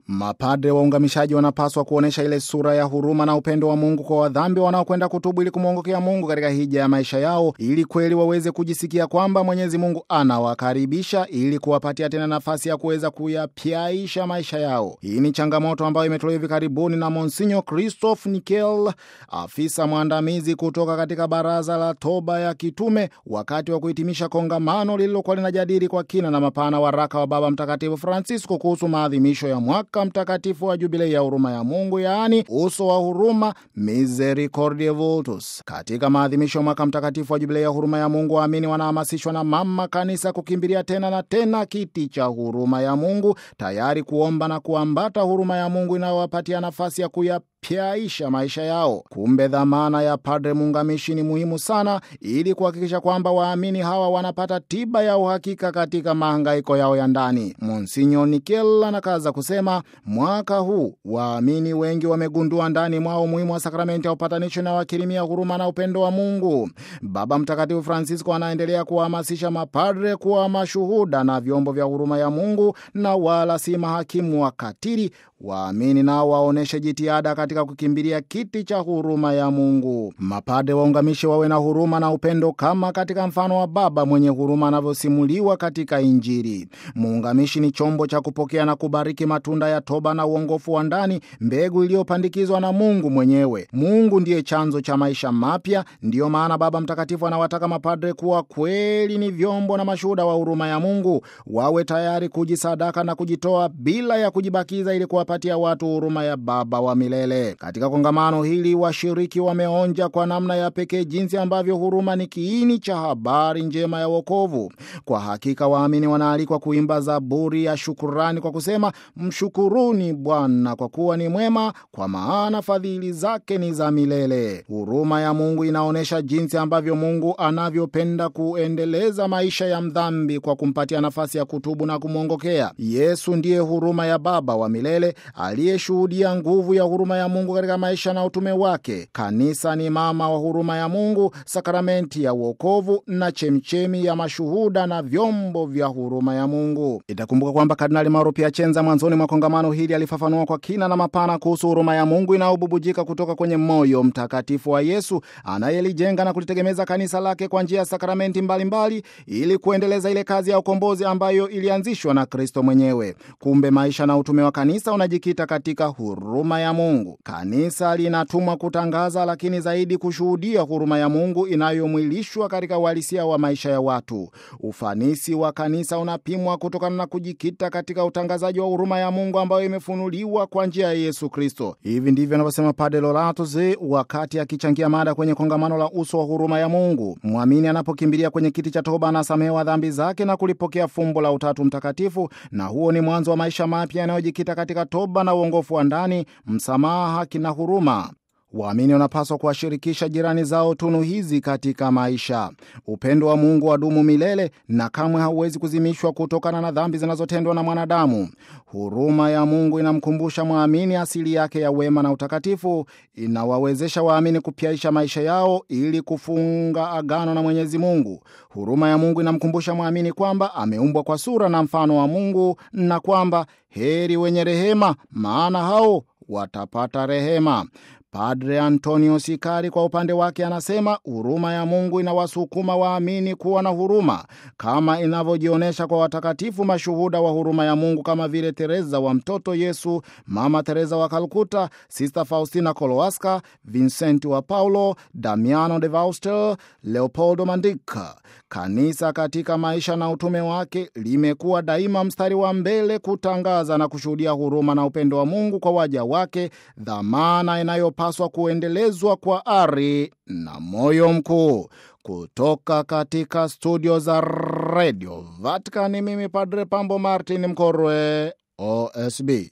Mapadre waungamishaji wanapaswa kuonyesha ile sura ya huruma na upendo wa Mungu kwa wadhambi wanaokwenda kutubu ili kumwongokea Mungu katika hija ya maisha yao, ili kweli waweze kujisikia kwamba Mwenyezi Mungu anawakaribisha ili kuwapatia tena nafasi ya kuweza kuyapyaisha maisha yao. Hii ni changamoto ambayo imetolewa hivi karibuni na Monsinyo Christophe Nikel, afisa mwandamizi kutoka katika Baraza la Toba ya Kitume, wakati wa kuhitimisha kongamano lililokuwa linajadili kwa kina na mapana waraka wa Baba Mtakatifu Francisco kuhusu maadhimisho ya mwaka mtakatifu wa jubilei ya huruma ya Mungu, yaani uso wa huruma, Misericordiae Vultus. Katika maadhimisho ya mwaka mtakatifu wa jubilei ya huruma ya Mungu, waamini wanahamasishwa na mama kanisa kukimbilia tena na tena kiti cha huruma ya Mungu, tayari kuomba na kuambata huruma ya Mungu inayowapatia nafasi ya kuya pyaisha maisha yao. Kumbe dhamana ya padre muungamishi ni muhimu sana, ili kuhakikisha kwamba waamini hawa wanapata tiba ya uhakika katika mahangaiko yao ya ndani. Monsinyo Nikel anakaza kusema, mwaka huu waamini wengi wamegundua ndani mwao umuhimu wa sakramenti ya upatanisho na wakirimia huruma na upendo wa Mungu. Baba Mtakatifu Francisco anaendelea kuwahamasisha mapadre kuwa mashuhuda na vyombo vya huruma ya Mungu na wala si mahakimu wakatili. Waamini nao waoneshe jitihada katika kukimbilia kiti cha huruma ya Mungu. Mapade waungamishe wawe na huruma na upendo kama katika mfano wa Baba mwenye huruma anavyosimuliwa katika Injili. Muungamishi ni chombo cha kupokea na kubariki matunda ya toba na uongofu wa ndani, mbegu iliyopandikizwa na Mungu mwenyewe. Mungu ndiye chanzo cha maisha mapya. Ndiyo maana Baba Mtakatifu anawataka mapadre kuwa kweli ni vyombo na mashuhuda wa huruma ya Mungu, wawe tayari kujisadaka na kujitoa bila ya kujibakiza ili patia watu huruma ya Baba wa milele. Katika kongamano hili washiriki wameonja kwa namna ya pekee jinsi ambavyo huruma ni kiini cha habari njema ya wokovu. Kwa hakika waamini wanaalikwa kuimba zaburi ya shukurani kwa kusema, mshukuruni Bwana kwa kuwa ni mwema, kwa maana fadhili zake ni za milele. Huruma ya Mungu inaonyesha jinsi ambavyo Mungu anavyopenda kuendeleza maisha ya mdhambi kwa kumpatia nafasi ya kutubu na kumwongokea. Yesu ndiye huruma ya Baba wa milele aliyeshuhudia nguvu ya huruma ya Mungu katika maisha na utume wake. Kanisa ni mama wa huruma ya Mungu, sakramenti ya uokovu na chemchemi ya mashuhuda na vyombo vya huruma ya Mungu. Itakumbuka kwamba Kardinali Mauro Piacenza mwanzoni mwa kongamano hili alifafanua kwa kina na mapana kuhusu huruma ya Mungu inayobubujika kutoka kwenye moyo mtakatifu wa Yesu anayelijenga na kulitegemeza kanisa lake kwa njia ya sakramenti mbalimbali ili kuendeleza ile kazi ya ukombozi ambayo ilianzishwa na Kristo mwenyewe. Kumbe maisha na utume wa kanisa unajikita katika huruma ya Mungu. Kanisa linatumwa kutangaza, lakini zaidi kushuhudia huruma ya Mungu inayomwilishwa katika uhalisia wa maisha ya watu. Ufanisi wa kanisa unapimwa kutokana na kujikita katika utangazaji wa huruma ya Mungu ambayo imefunuliwa kwa njia ya Yesu Kristo. Hivi ndivyo anavyosema Padre Loratus wakati akichangia mada kwenye kongamano la uso wa huruma ya Mungu. Mwamini anapokimbilia kwenye kiti cha toba anasamehewa dhambi zake na kulipokea fumbo la Utatu Mtakatifu, na huo ni mwanzo wa maisha mapya yanayojikita katika toba na uongofu wa ndani, msamaha, haki na huruma. Waamini wanapaswa kuwashirikisha jirani zao tunu hizi katika maisha. Upendo wa Mungu wadumu milele na kamwe hauwezi kuzimishwa kutokana na dhambi zinazotendwa na mwanadamu. Huruma ya Mungu inamkumbusha mwamini asili yake ya wema na utakatifu, inawawezesha waamini kupyaisha maisha yao ili kufunga agano na Mwenyezi Mungu. Huruma ya Mungu inamkumbusha mwamini kwamba ameumbwa kwa sura na mfano wa Mungu na kwamba heri wenye rehema, maana hao watapata rehema. Padre Antonio Sikari kwa upande wake anasema huruma ya Mungu inawasukuma waamini kuwa na huruma kama inavyojionyesha kwa watakatifu mashuhuda wa huruma ya Mungu kama vile Teresa wa mtoto Yesu, Mama Teresa wa Kalkuta, Sister Faustina Kowalska, Vincent wa Paulo, Damiano de Vaustel, Leopoldo Mandika. Kanisa katika maisha na utume wake limekuwa daima mstari wa mbele kutangaza na kushuhudia huruma na upendo wa Mungu kwa waja wake, dhamana inayopaswa kuendelezwa kwa ari na moyo mkuu. Kutoka katika studio za Radio Vatican, mimi Padre Pambo Martin Mkorwe, OSB.